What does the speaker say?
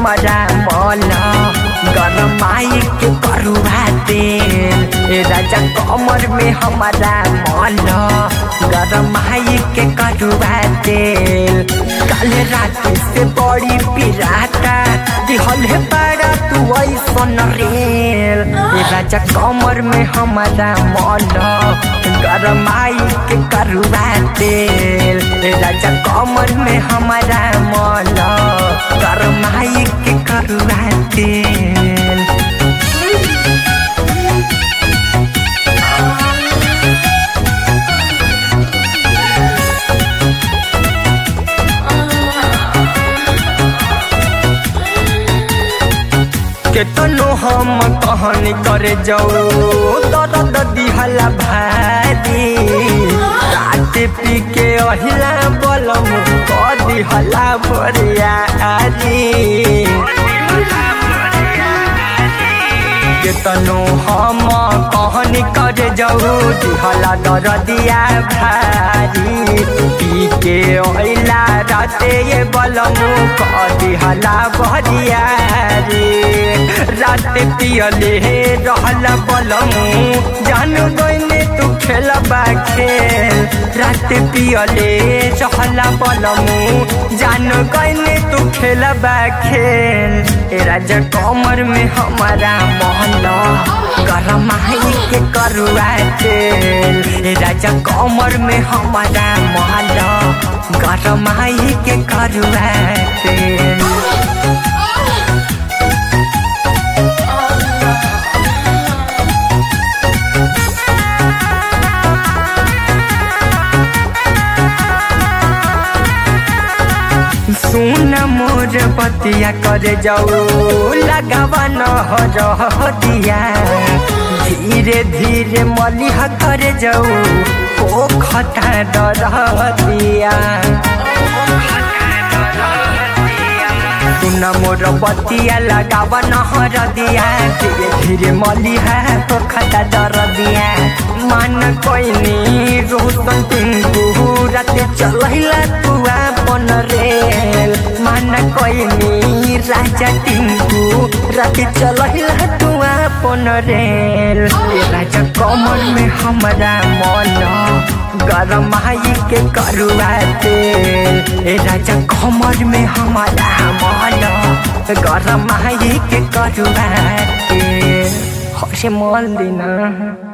हमारा मन गरमाई के करुआ तेल ए राजा कमर में हमारा मन गरमाई के करुआ तेल कल रात से बड़ी पिराता दिहल है बड़ा तू ऐसन रेल ए राजा कमर में हमारा मन गरमाई के करुआ तेल ए राजा कमर में हमारा मन गरमाई के करुआ तेल केतनो हम कहनी करे जाऊ दर्द दिहला भारी रात पी के अहिला बलम क दिहला बरिया आरी केतनो हम कहनी करे जाऊ दिहला दर्दिया भारी पी के अहिला राते ये बलम क दिहला बरिया रे रात पियले रहल बलमू जान गईने तू खेलबा खेल रात पियले रहल बलमू जान गईने तू खेलबा खेल ए राजा कमर में हमारा मोहन गरम के करुआ तेल ए राजा कमर में हमारा मोहन गरम के करुआ तेल सुन मोर बतिया करे जाऊ लगावा न हो दिया धीरे धीरे मलिह करे जाऊ ओ खता डर दिया सुन मोर बतिया लगावा न हर दिया धीरे धीरे मलिह तो खता डर दिया मन कोइनी रोशन टिंकू राते चलैला तू अपन रेल मन कोइनी राजा टिंकू राते चलैला तू अपन रेल ए राजा कमर में हमारा मन गरम आई के करुआ तेल ए राजा कमर में हमारा मन गरम आई के करुआ तेल हसे मल दिना